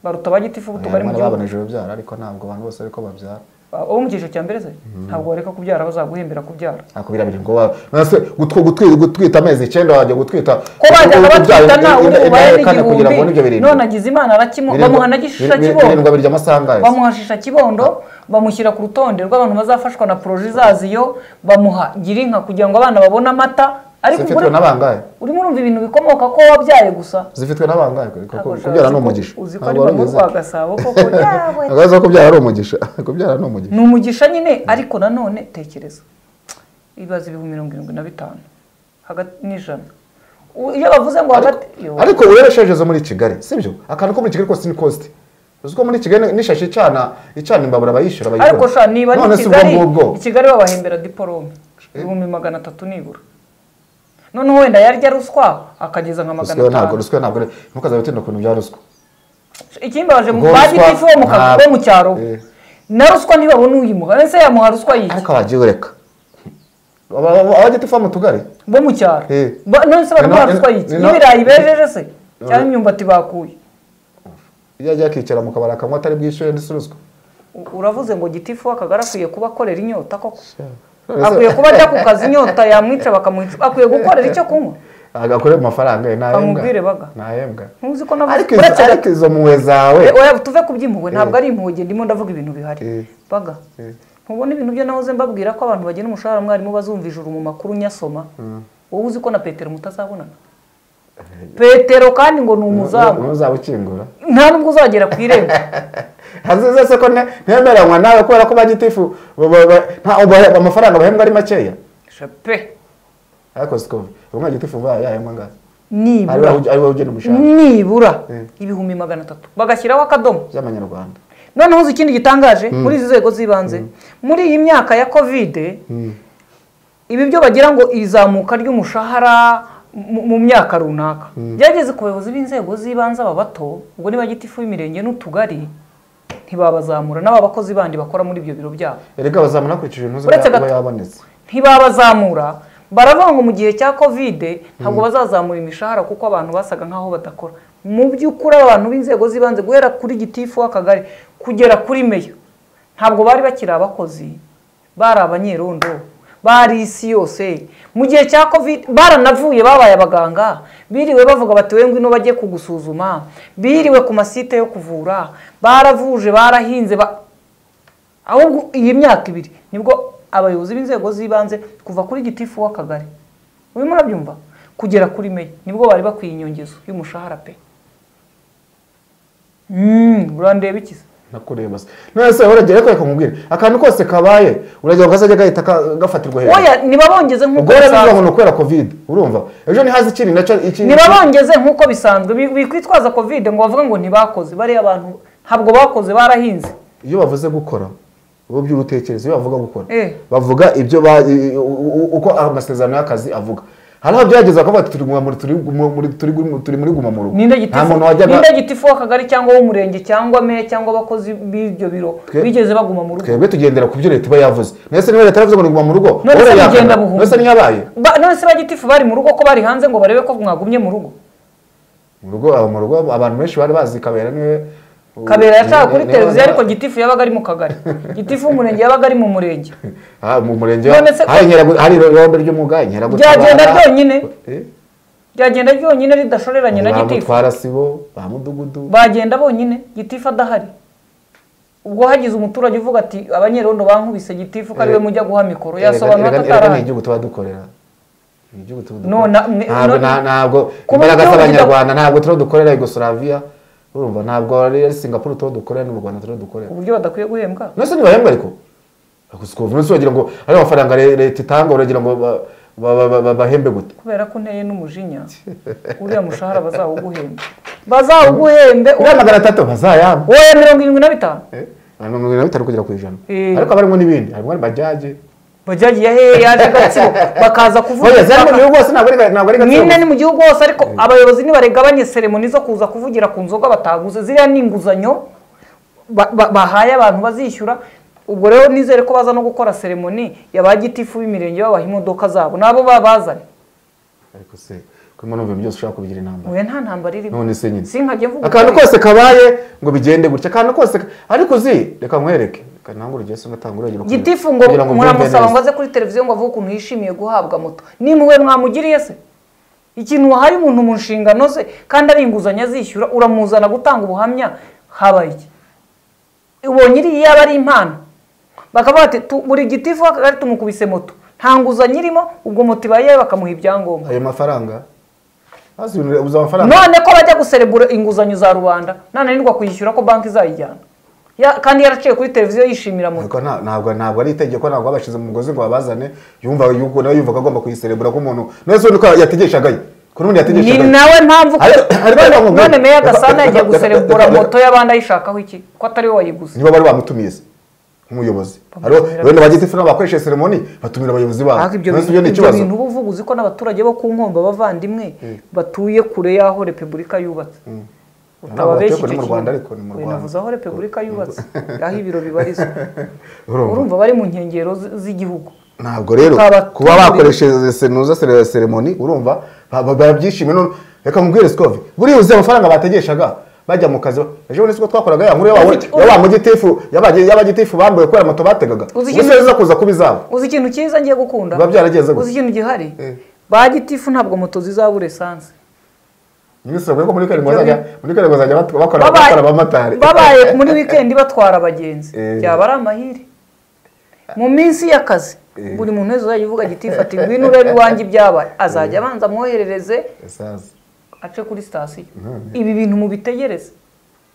baruta ba gitifu butugari mu abana gihugu baboneje urubyaro ariko ntabwo abantu bose ariko babyara uwo mu cyiciro cya mbere se ntabwo wareka kubyara bazaguhembera kubyara akubwira biri ngo wa- nase gutw- gutwi- gutwita amezi icyenda wajya gutwita ko bajyaga batwita nta undi imyaka umubare kane kugira ngo n'ibyo n'igihumbi birindwi none agize imana arakimu Birindwi- bamuha na gishisha bir- bir- birindwi kibondo abirya amasangazi bamuha shisha kibondo bamushyira ku rutonde rw'abantu bazafashwa na poroje izaziyo bamuha girinka kugira ngo abana babone amata ariko zifitwe muri- n'abangahe urimo urumva ibintu bikomoka ko wabyaye gusa zifitwe n'abangahe kuko Ntabwo kubyara uzi ni ko- umugisha uzi ko ari Ntabwo mu warugize. rwa gasabo koko yawe Ntabwo uzi ko kubyara ari umugisha kubyara ni umugisha ni umugisha nyine ariko nanone tekereza ibaza ibihumbi mirongo irindwi na bitanu hagati n'ijana U- iyo bavuze ngo hagati Yo. ariko wereshejeje muri kigali sibyo akantu ko muri kigali kose ni kositi uzi ko muri kigali n'ishashi icana icana imbabura abayishyura bayigura ariko sha niba none si ni ubwo kigali ngubwo i kigali babahembera diporome ibihumbi magana atatu nibura noneho wenda yarya ruswa akageza nka magana ruswa ntabwo atanu ruswa ntabwo ari- ntukazajya utinda ku bintu bya ruswa ikimbabaje mu Ubwo ba ruswa gitifu bo ntabwo- mu kazi bo mu cyaro Eh. na ruswa ntibabona uyimuha ese yamuha ruswa yiki ariko abagiye ureka abagiti uva mu tugari bo mu cyaro Eh. Ba- none se baramuha Nino- ruswa yiki nino- n'ibirayi bejeje se cyangwa Eh. imyumbati bakuye iyo agiye akicara mu kabari akanywa atari bwishyure ndetse ruswa U- uravuze ngo gitifu akagari akwiye kuba akorera inyota koko None se- akwiye kuba ajya ku kazi inyota yamwica bakamwica akwiye gukorera icyo kunywa agakore mu mafaranga ye ntahembwa Bamubwire baga. ntahembwa ntuzi ko navuze ariko izo- uretse ariko izo mpuwe zawe Eh, oya tuve ku by'impuhwe ntabwo ari impuhwe ngiye ndimo ndavuga ibintu bihari Eh. baga Eh. ntubona ibintu byo nahoze mbabwira ko abantu bagena umushahara mwarimu bazumva ijuru mu makuru nyasoma wowe uzi ko na petero mutazabonana petero kandi ngo ni umuzamu ntuzaba ukingura nta nubwo uzagera ku irembo hazize se ko ne- ntemeranywa nawe kubera ko bagitifu ba- ba- ba- nta- ba- amafaranga bahembwa ari makeya Sha pe ariko siko umwana gitifu ba yahembwa ngaho ari nibura wowe ari wowe ugena umushahara nibura Eh. ibihumbi magana atatu bagashyiraho akadomo by'amanyarwanda noneho uzi ikindi gitangaje muri izi nzego z'ibanze muri iyi myaka ya kovide ibi byo bagira ngo izamuka ry'umushahara mu mu myaka runaka byageze ku bayobozi b'inzego z'ibanze aba bato ubwo niba gitifu y'imirenge n'utugari ntibabazamura n'aba bakozi bandi bakora muri ibyo biro byabo erega bazamura hakurikije intuzi Uretse uba gato. yabonetse ntibabazamura baravuga ngo mu gihe cya kovide ntabwo bazazamura imishahara kuko abantu basaga nk'aho badakora mu by'ukuri aba bantu b'inzego z'ibanze guhera kuri gitifu w'akagari kugera kuri meya ntabwo bari bakiri abakozi bari abanyerondo bari isi yose mu gihe cya kovide baranavuye babaye abaganga biriwe bavuga bati we ngwino bajye kugusuzuma biriwe ku masite yo kuvura baravuje barahinze ba- ahubwo iyi myaka ibiri nibwo abayobozi b'inzego z'ibanze kuva kuri gitifu w'akagari urimo urabyumva kugera kuri meya nibwo bari bakwiye inyongezo y'umushahara pe Mm, urandeba iki se? nakureba se none se uragera ariko reka nkubwire akantu kose kabaye uragera ngo kazajya gahita ka- gafatirwa hejuru oya ntibabongeze nk'uko ubwo rero bivuga ngo bisanzwe ni ukubera kovide urumva ejo ntihaze ikindi nacyo iki ntibabongeze nk'uko bisanzwe bi- bikwitwaza kovide ngo bavuga ngo ntibakoze bariya abantu ntabwo bakoze barahinze iyo bavuze gukora ubu by'urutekereza iyo bavuga gukora Eh. bavuga ibyo ba- i- i- u- u- uko amasezerano y'akazi avuga hari aho byageza bakavuga ati turi guma muri- turi guma muri- turi guma- turi muri guma mu rugo ninde nta gitifu muntu wajyaga ninde gitifu w'akagari cyangwa w'umurenge cyangwa meya cyangwa abakozi b'ibyo biro Twe- bigeze baguma mu rugo twebwe tugendera ku byo leta iba yavuze none se niba leta yaravuze ngo ni guma mu rugo None se wowe urayihakana? mugenda buhumyi. none se ntiyabaye Ba- none se ba gitifu bari mu rugo ko bari hanze ngo barebe ko mwagumye mu rugo mu rugo aba mu rugo abantu benshi bari bazi kabera niwe kabera yashaka kuri niwe- televiziyo niwe- ariko gitifu yabaga ari mu kagari gitifu w'umurenge yabaga ari mu murenge Ah, mu murenge None se- hari inkeragu- hari irombe ry'umuga inkeragutabara ryagenda ryonyine Eh, ryagenda ryonyine ridashoreranye na ba gitifu mutwara sibo ba mudugudu bagenda bonyine gitifu adahari ubwo hagize umuturage uvuga ati abanyerondo bankubise gitifu ko ari we Eh, mujya guha mikoro Erega- yasobanura ko erega- erega ni atarahari igihugu tuba dukorera Ni igihugu tuba No, dukorera. na- ne- ntabwo no- nta- ntabwo Kuba imbaraga igihugu z'abanyarwanda ntabwo turiho dukorera yugoslavia urumva ntabwo ari singapore turiho dukorera no mu rwanda turiho dukorera uburyo badakwiye guhembwa nose ntibahembwa ariko gusa ubu nose wagira ngo ari amafaranga re- leta itanga uragira ngo ba- ba- ba- ba- ba- bahembe gute kubera ko unteye n'umujinya uriya mushahara bazawuguhembe bazawuguhembe uriya magana atatu bazayamba wowe mirongo irindwi na bitanu Eh, abantu mirongo irindwi na bitanu kugera ku ijana Eh. ariko haba harimo n'ibindi harimo bajaje bajagiye he yaje gatsibo bakaza kuvuga oya zari mu baka- gihugu hose ntabwo ari ntabwo ari gatsibo nyine ni mu gihugu hose ariko abayobozi nibaregabanye seremoni zo kuza kuvugira ku nzoga bataguze ziriya ni inguzanyo ba- ba- bahaye abantu bazishyura ubwo rero nizere ko baza no gukora seremoni ya ba gitifu b'imirenge babaha imodoka zabo nabo babazanye ariko se ko umuntu wumva ibintu byose ushobora kubigira inama oya nta ntambara irimo none se nyine sinkajya mvuga akantu kose kabaye ngo bigende gutya akantu kose ka- ariko uzi reka nkwereke reka ntabwo urugero se ngatanga urugero kugira- gitifu ngo kugira ngo mbyumve muramusaba neza. ngo aze kuri televiziyo ngo avuge ukuntu yishimiye guhabwa moto ni muwe mwamugiriye se ikintu wahaye umuntu mu nshingano ze kandi ari inguzanyo azishyura uramuzana gutanga ubuhamya habaye iki ubonye iriya yaba ari impano bakavuga ati "Tu- buri gitifu w'akagari tumukubise moto nta nguzanyo irimo ubwo moto ibaye iyawe bakamuha ibyangombwa ayo mafaranga maze ibintu- ubuze amafaranga none ko bajya guserebura inguzanyo za rubanda nananirwa kuyishyura ko banki izayijyana Ya- kandi yaraciye kuri televiziyo yishimira moto Ariko nta- ntabwo ntabwo ari itegeko ntabwo babashize mu mugozi ngo babazane yumva yuko nawe yumva ko agomba kuyiserebura k'umuntu none se undi ko yategeshagayo ko n'undi ni yategeshagayo nawe mpamvu ko Ariko- ariko None- ntabwo- none meya gasana yagiye reka- guserebura reka- reka- moto y'abandi ayishakaho iki ko atari we wayiguze niba bari bamutumiye se nk'umuyobozi hariho Bamutumira- wenda bagitifu nabo bakoresheje seremoni batumira abayobozi babo ariko ibyo None se bintu ni ibyo ikibazo bintu uba uvuga uzi ko n'abaturage bo ku nkombo abavandimwe batuye kure y'aho repubulika yubatse utababeshya batuye kure icyo mu Rwanda, ariko ni mu kintu Rwanda. navuze aho repubulika yubatse aho ibiro bibarizwa Urumva? urumva bari mu nkengero z- z'igihugu ntabwo rero Ukaba- kuba bakoresheje senuza sere- seremoni urumva ba- ba- barabyishimiye none reka nkubwire sikove buriya uzi amafaranga bategeshaga bajya mu kazi ejo bundi siko twakoraga ya nkuru Ufite- y'aba- y'aba mugitifu y'aba- y'abagitifu bambuye kubera moto bategaga Uzi ubu ikintu- neza kuza kuba izabo uzi ikintu cyiza ngiye gukunda Biba byarageze gutya. uzi ikintu gihari Eh. ba gitifu ntabwo moto zizabura esanse minisitiri avuga ko muri karindwi Ibyo bazajya muri karindwi bazajya bat- bakora Babaye- bakora abamotari babaye muri wikendi batwara abagenzi Eh. byaba ari amahire mu minsi y'akazi buri muntu wese uzajya uvuga gitifu ati ngwino urebe iwanjye ibyabaye azajya abanza amwoherereze Esanse. ace kuri sitasiyo ibi bintu mubitegereze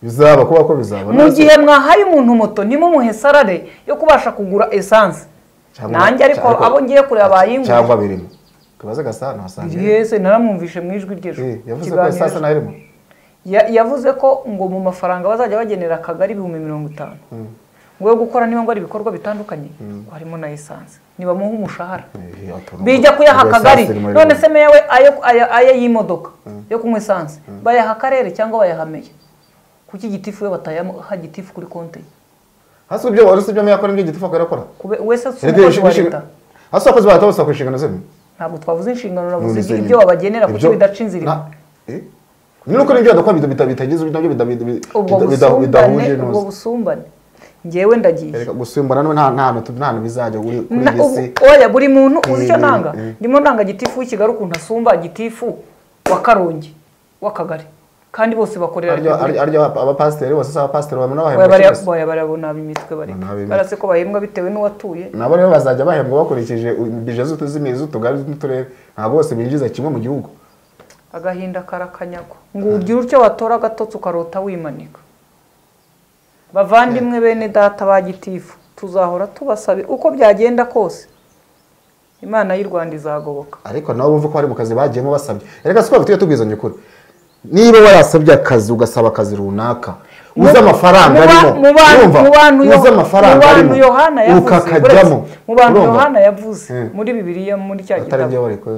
bizaba kuba ko bizaba mu None se- gihe mwahaye umuntu moto nimumuhe sarare yo kubasha kugura esanse Cyangwa- nanjye ariko cyangwa- abo ngiye kureba bayingura cyangwa birimo tubaze gasana wasanga yese naramwumvishe mu ijwi ry'ejo Eh, yavuze ko Ikiganiro esase nayo irimo Ya- yavuze ko ngo mu mafaranga bazajya bagenera akagari ibihumbi mirongo itanu ngo yo gukora niba ngo ari ibikorwa bitandukanye ngo harimo na esanse nibamuha umushahara Eh, atuntu- bijya kuyaha ubwo akagari esase irimo none irimo. se meya we ayo- aya aya y'imodoka yo kunywa esanse bayaha akarere cyangwa bayaha meya kuki gitifu we batayaha gitifu kuri konti ye? hasi ibyo wari usibye yakora n'ibyo gitifu akabikora Kube- wese si Erega umukozi wa inshinga- leta hasi abakozi ba leta bose bakora inshingano zemwe ntabwo twavuze inshingano navuze None se ibyo ni- babagenera kuko ibyo- bidaca inzira imwe. na- eh? ni uko n'ibyo badakora bita- bita- bitagize nabyo bita- bita- bita- ubwo bita- busumbane bidahuje ubwo neza busumbane njyewe ndagiye Erega gusimbura none nta nta hantu tu- nta hantu bizajya kuri kuri Na- iyi ubu- si oya buri muntu uzi icyo Eh, nanga eh, eh. ndimo nanga gitifu w'ikigali ukuntu asumba gitifu wa karongi w'akagari kandi bose bakorera Arya- arya- repubulika arya aba- abapasiteri bose si abapasiteri babona Oya, bahembwa bariya- cyose. oya, bariya bo ni ab'imitwe bareka Ni ab'imitwe. barase ko bahembwa bitewe n'uwatuye nabo rero bazajya bahembwa bakurikije bije z'utuzimiye z'utugari n'uturere ntabwo bose binjiza kimwe mu gihugu agahinda karakanyagwa ngo ugire utyo watora agatotsi ukarota wimanika bavandimwe bene data ba gitifu tuzahora tubasabe uko byagenda kose imana y'u rwanda izagoboka ariko nabo bumva ko bari mu kazi bagiyemo basabye reka si ko tujye tubwizanya ukuri niba warasabye akazi ugasaba akazi runaka uzi amafaranga Mu ba- arimo mu bantu- Urumva? mu bantu yo- uzi mu amafaranga bantu arimo yohana yavuze ukakajyamo uretse- mu bantu Urumva? yohana yavuze Eh. muri bibiliya muri cya atari ibyo gitabo bari ko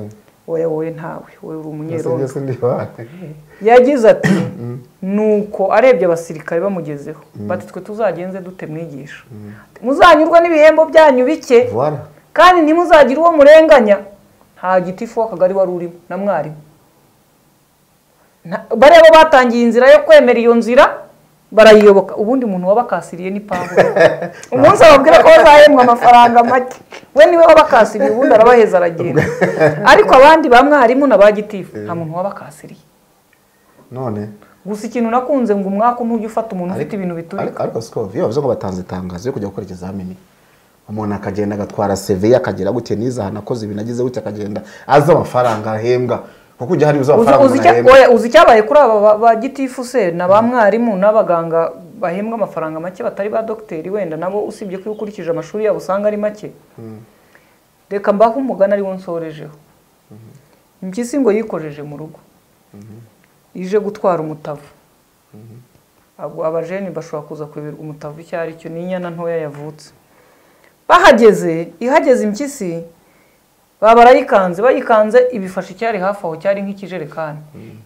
oya wowe ntawe wowe uri byose umunyerondo byose ndi yohana yagize ati nuko arebye abasirikare bamugezeho bati twe tuzagenze dute mwigisha Ati, muzanyurwa n'ibihembo byanyu bike Voilà. kandi ntimuzagire uwo murenganya nta gitifu w'akagari wari urimo na mwarimu Na- bariya bo batangiye inzira yo kwemera iyo nzira barayiyoboka ubundi muntu wabakasiriye ni paburo umunsi ababwira ko bazahembwa amafaranga make we niwe wabakasiriye ubundi arabaheza aragenda ariko abandi ba mwarimu na ba gitifu nta muntu wabakasiriye none gusa ikintu nakunze ngo umwaka ntujye ufata umuntu ufite ibintu biturika ariko ariko siko iyo bavuze ngo batanze itangazo yo kujya gukora ikizamini umuntu akagenda agatwara CV akagera gutya niza ahantu akoze ibintu agize gutya akagenda azi amafaranga ahembwa kuko ujya hari uzi Uzi- amafaranga uzi umuntu icya- ahembwa oya, uzi icyabaye kuri aba ba- ba gitifu se na ba mwarimu n'abaganga bahembwa amafaranga make batari ba dogiteri wenda nabo usibye ko iyo ukurikije amashuri yabo usanga ari make reka mbaho umugani ariwo nsorejeho impyisi ngo yikojeje mu rugo ije gutwara umutavu Abo- abajeni bashobora kuza kuyoberwa umutavu icyo ari cyo n'inyana ntoya yavutse bahageze ihageze impyisi baba barayikanze bayikanze ibifashe icyari hafi aho cyari nk'ikijerekani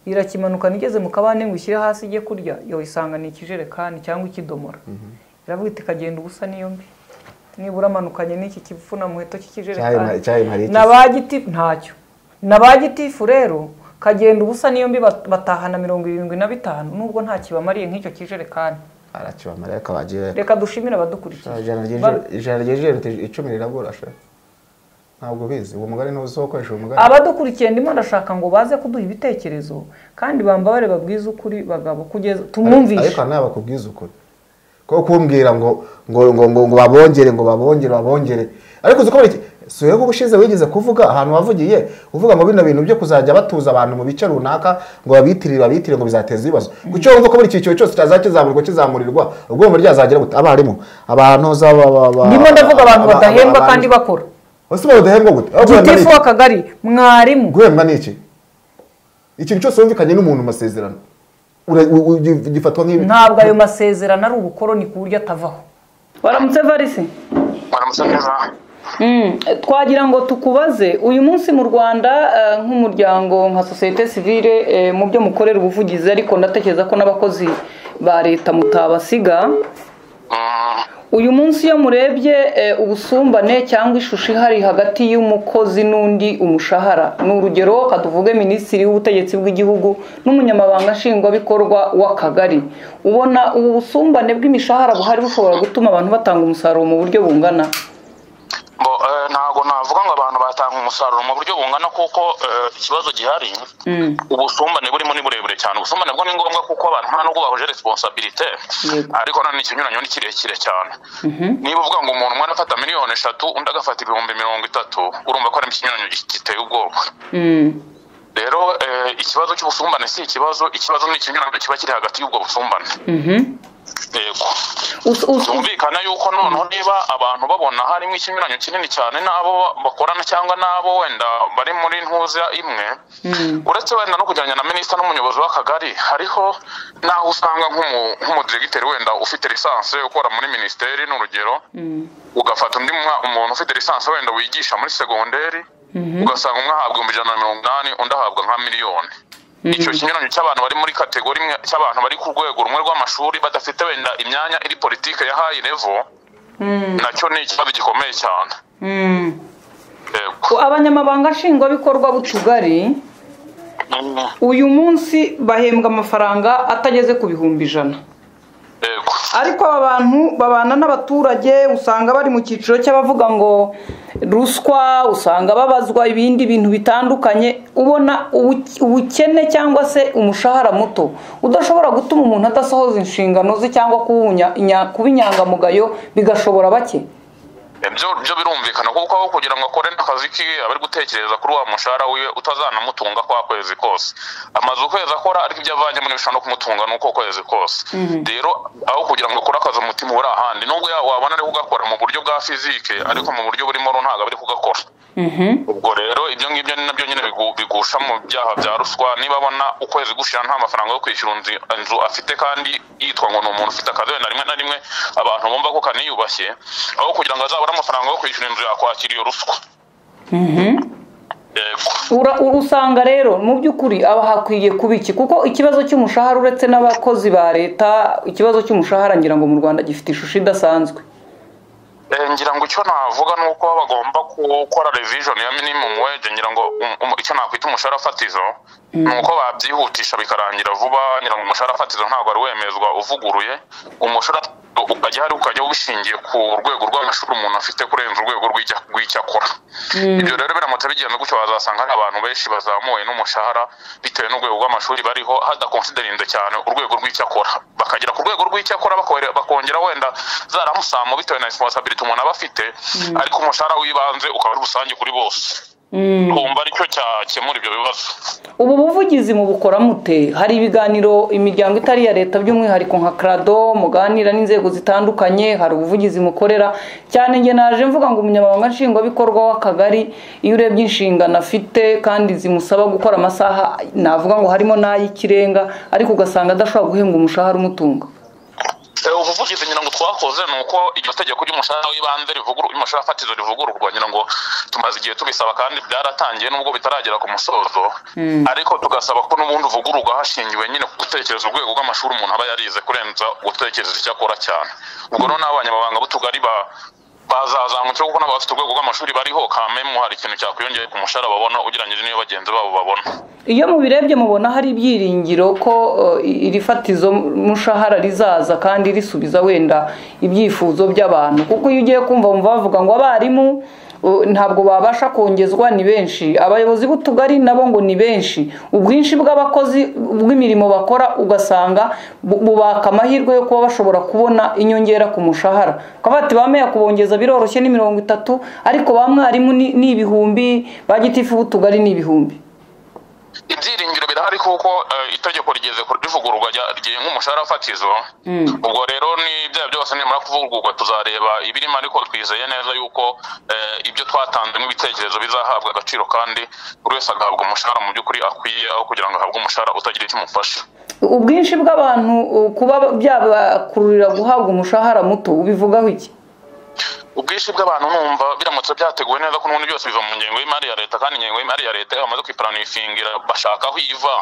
irakimanukana igeze mu kabande ngo ishyire hasi ijye kurya yo isanga ni ikijerekani cyangwa ikidomora iravuga iti kagenda ubusa niyo mbi nibura amanukanye n'iki kipfuna muheto Cyayi- cyayi nari cy'ikijerekani iki na ba gitifu ntacyo na ba gitifu rero kagenda ubusa niyo mbi bat- batahana mirongo irindwi na bitanu nubwo nta kibamariye nk'icyo kijerekani arakiba marayika bagiye reka dushimire abadukurikiye ijana Ba- ryejeje- ijana ryejeje icumi rirabura sha ntabwo ubizi uwo mugari ntuzi wo gukoresha uwo mugari abadukurikiye ndimo ndashaka ngo baze kuduha ibitekerezo kandi bambabare babwize ukuri bagabo kugeza ariko tumwumvishe hari n'abakubwiza ukuri ko kumbwira ngo ngo ngo ngo ngo babongere ngo babongere babongere ariko uzi ko buri suye ubushize wigeze kuvuga ahantu wavugiye uvuga ngo bino bintu byo kuzajya batuza abantu mu bice runaka ngo babitirire babitirire ngo bizateza ibibazo kuki wumva ko buri cyiciro cyose cyazajya kizamurirwa kizamurirwa ubwo mu ryazagera gute abarimu abantu za ba- ba- ba- ndimo ndavuga abantu aba- badahembwa abantu- kandi bakora ese badahembwa gute Aho guhembwa gitifu ni iki? w'akagari mwarimu guhembwa ni iki ikintu cyose wumvikanye n'umuntu mu masezerano ura- u- u- gifatwa nk'ibi ntabwo ayo masezerano ari ubukoroni ku buryo atavaho waramutse varisi baramutse neza twagira ngo tukubaze uyu munsi mu rwanda eh, nk'umuryango nka sosiyete sivile eh, mu byo mukorera ubuvugizi ariko ndatekereza ko n'abakozi ba leta mutabasiga Mm, uyu munsi iyo murebye eh, ubusumbane cyangwa ishusho ihari hagati y'umukozi n'undi umushahara ni urugero ka tuvuge minisitiri w'ubutegetsi bw'igihugu n'umunyamabanga nshingwabikorwa w'akagari ubona ubu busumbane bw'imishahara buhari bushobora gutuma abantu batanga umusaruro mu buryo bungana bo eh, ntabwo navuga ngo abantu batanga umusaruro mu buryo bungana kuko eh, ikibazo gihari Mm. ubusumbane burimo ni burebure cyane ubusumbane bwo ni ngombwa kuko abantu nta nubwo bahuje responsabilite Yego. ariko nanone ikinyuranyo ni kirekire cyane niba uvuga ngo umuntu umwe arafata miliyoni eshatu undi agafata ibihumbi mirongo itatu urumva ko harimo ikinyuranyo gi- giteye ubwoba Mm. rero eh, ikibazo cy'ubusumbane si ikibazo ikibazo ni ikinyuranyo kiba kiri hagati y'ubwo busumbane Mhm. yego Us- us- byumvikana yuko noneho niba abantu babona harimo ikinyuranyo kinini cyane n'abo bakorana cyangwa n'abo wenda bari muri ntuza imwe Mm. uretse wenda no kujyana na minisita n'umuyobozi w'akagari hariho n'aho usanga nk'umu- nk'umudiregiteri wenda ufite lisansi ukora muri minisiteri ni urugero Mm. ugafata undi mwa- umuntu ufite lisansi wenda wigisha muri segonderi ugasanga umwe ahabwa ibihumbi ijana na mirongo inani undi ahabwa nka miliyoni icyo kinyuranyo cy'abantu bari muri kategori imwe cy'abantu bari ku rwego rumwe rw'amashuri badafite wenda imyanya iri politike ya hayi revo Mm. nacyo ni ikibazo gikomeye cyane Mm. yego abanyamabanga nshingwabikorwa b'utugari uyu munsi bahembwa amafaranga atageze ku bihumbi ijana yego ariko aba bantu babana n'abaturage usanga bari mu cyiciro cy'abavuga ngo ruswa usanga babazwa ibindi bintu bitandukanye ubona ubu- ubukene cyangwa se umushahara muto udashobora gutuma umuntu adasohoza inshingano ze cyangwa kuba unya- inya- kuba inyangamugayo bigashobora bake ibyo byo birumvikana kuko aho kugira ngo akore n'akazi kiwe aba ari gutekereza kuri wa mushahara wiwe utazanamutunga kwa kwezi kose amaze ukwezi akora ariko ibyo avanyemo ntibishobora no kumutunga ni uko kwezi kose rero aho kugira ngo akore akazi umutima uri ahandi nubwo ya- wabona ari kugakora mu buryo bwa fizike ariko mu buryo burimo ro ntabwo ari kugakora ubwo rero ibyo ngibyo ni nabyo nyine bigu- bigusha mu byaha bya ruswa niba abona ukwezi gushira nta mafaranga yo kwishyura inzu inzu afite kandi yitwa ngo ni umuntu ufite akazi wenda rimwe na rimwe abantu bumva ko kaniyubashye aho kugira ngo azabone amafaranga yo kwishyura inzu yakwakira iyo ruswa yego Ura- ura- usanga rero mu by'ukuri aba hakwiye kuba iki kuko ikibazo cy'umushahara uretse n'abakozi ba leta ikibazo cy'umushahara ngira ngo mu rwanda gifite ishusho idasanzwe Eh, ngira ngo icyo navuga ni uko bagomba gukora revision ya minimum wage ngira ngo um- um- icyo nakwita umushahara fatizo ni uko babyihutisha bikarangira vuba ngira ngo umushahara fatizo ntabwo ari wemezwa uvuguruye umushahara ukajya hari ukajya ubishingiye ku rwego rw'amashuri umuntu afite kurenza urwego rw'icya- rw'icyo akora ibyo rero biramutse bigenze gutyo bazasanga hari abantu benshi bazamuwe n'umushahara bitewe n'urwego rw'amashuri bariho hadakonsiderinze cyane urwego rw'icyo akora bakagera ku rwego rw'icyo akora bakore- bakongera wenda zaramusamo bitewe na resiponsabiliti umuntu aba afite ariko umushahara w'ibanze ukaba ari rusange kuri bose kumva aricyo cyakemura ibyo bibazo ubu buvugizi mu bukora mute hari ibiganiro imiryango itari iya leta by'umwihariko nka krado muganira n'inzego zitandukanye hari ubuvugizi mukorera cyane nge naje mvuga ngo umunyamabanga nshingwabikorwa w'akagari iyo urebye inshingano afite kandi zimusaba gukora amasaha navuga ngo harimo n'ay'ikirenga ariko ugasanga adashobora guhembwa umushahara umutunga Eh, ubuvugizi ngira ngo twakoze ni uko iryo tegeko ry'umushahara w'ibanze rivuguru- umushahara fatizo rivugururwa ngira ngo tumaze igihe tubisaba kandi byaratangiye nubwo bitaragera ku musozo ariko tugasaba ko n'ubundi uvugururwa hashingiwe nyine ku gutekereza urwego rw'amashuri umuntu aba yarize kurenza gutekereza icyo akora cyane ubwo noneho abanyamabanga b'utugari ba bazazamutse kuko n'abafite urwego rw'amashuri bariho kamemu hari ikintu cyakwiyongera ku mushahara babona ugereranyije n'iyo bagenzi babo babona iyo mubirebye mubona hari ibyiringiro ko eh, iri fatizo mushahara rizaza kandi risubiza wenda ibyifuzo by'abantu kuko iyo ugiye kumva wumva bavuga ngo abarimu eh, ntabwo babasha kongezwa ni benshi abayobozi b'utugari nabo ngo ni benshi ubwinshi bw'abakozi bw'imirimo bakora ugasanga bu- bubaka amahirwe yo kuba bashobora kubona inyongera ku mushahara ukavuga ati ba meya kubongeza biroroshye ni mirongo itatu ariko ba mwarimu ni ni ibihumbi ba gitifu b'utugari ni ibihumbi ibyiringiro birahari kuko eh, itegeko rigeze ku- rivugururwa rya- rigenga umushahara fatizo ubwo rero ni bya byose nimara kuvugururwa tuzareba ibirimo ariko twizeye neza yuko eh, ibyo twatanze nk'ibitekerezo bizahabwa agaciro kandi buri wese agahabwa umushahara mu by'ukuri akwiye aho kugira ngo ahabwe umushahara utagira icyo umufasha ubwinshi bw'abantu uh, kuba byabakururira guhabwa umushahara muto ubivugaho iki ubwinshi bw'abantu numva biramutse byateguwe neza ko n'ubundi byose biva mu ngengo y'imari ya leta kandi ingengo y'imari ya leta iyo bamaze kuyipuranifingira bashaka aho iva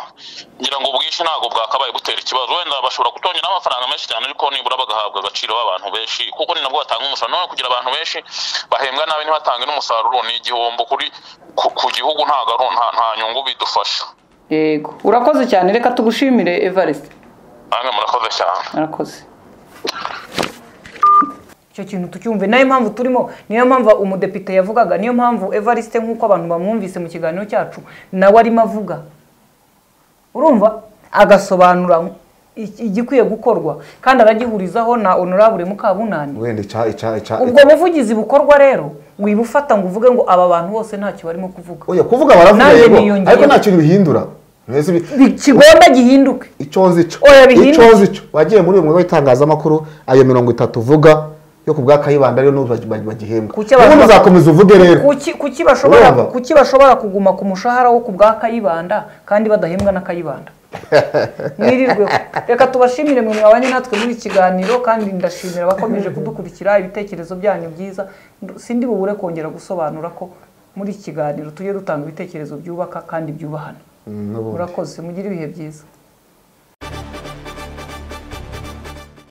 ngira ngo ubwinshi ntabwo bwakabaye butera ikibazo wenda bashobora kutongera amafaranga menshi cyane ariko nibura bagahabwa agaciro b'abantu benshi kuko ni nabwo batanga umusaruro nawe kugira abantu benshi bahembwa nabi ntibatange n'umusaruro ni igihombo kuri ku, ku gihugu nta garu- nta- nta nyungu bidufasha yego urakoze cyane reka tugushimire evariste nange murakoze cyane murakoze icyo kintu tucyumve nayo mpamvu turimo niyo mpamvu umudepite yavugaga niyo mpamvu evariste nk'uko abantu bamwumvise mu kiganiro cyacu nawe arimo avuga urumva agasobanura iki- igikwiye gukorwa kandi aragihurizaho na honorable mukabunani wenda ica ica ica ubwo buvugizi bukorwa rero wibufata ngo uvuge ngo aba bantu bose ntacyo barimo kuvuga oya kuvuga baravuga Nanjye yego niyongera. ariko nta kintu bihindura Mwese bi- Bi- kigomba gihinduke icyo nzi cyo Oya, bihinduke. icyo nzi cyo wagiye muri uyu mwuga w'itangazamakuru ayo mirongo itatu uvuga yo ku bwa kayibanda ariyo n'ubu bagi- bagi- bagihembwa Kuki abantu ubundi bak- uzakomeza uvuge rero kuki kuki bashobora Urumva? kuki bashobora kuguma ku mushahara wo ku bwa kayibanda kandi badahembwa na kayibanda mwirirweho reka tubashimire mwe mwabanye natwe muri iki kiganiro kandi ndashimira abakomeje kudukurikira ibitekerezo byanyu byiza Ndu- sindi bubure kongera gusobanura ko muri iki kiganiro tujye dutanga ibitekerezo byubaka kandi byubahana Mm, n'ubundi. murakoze mugire ibihe byiza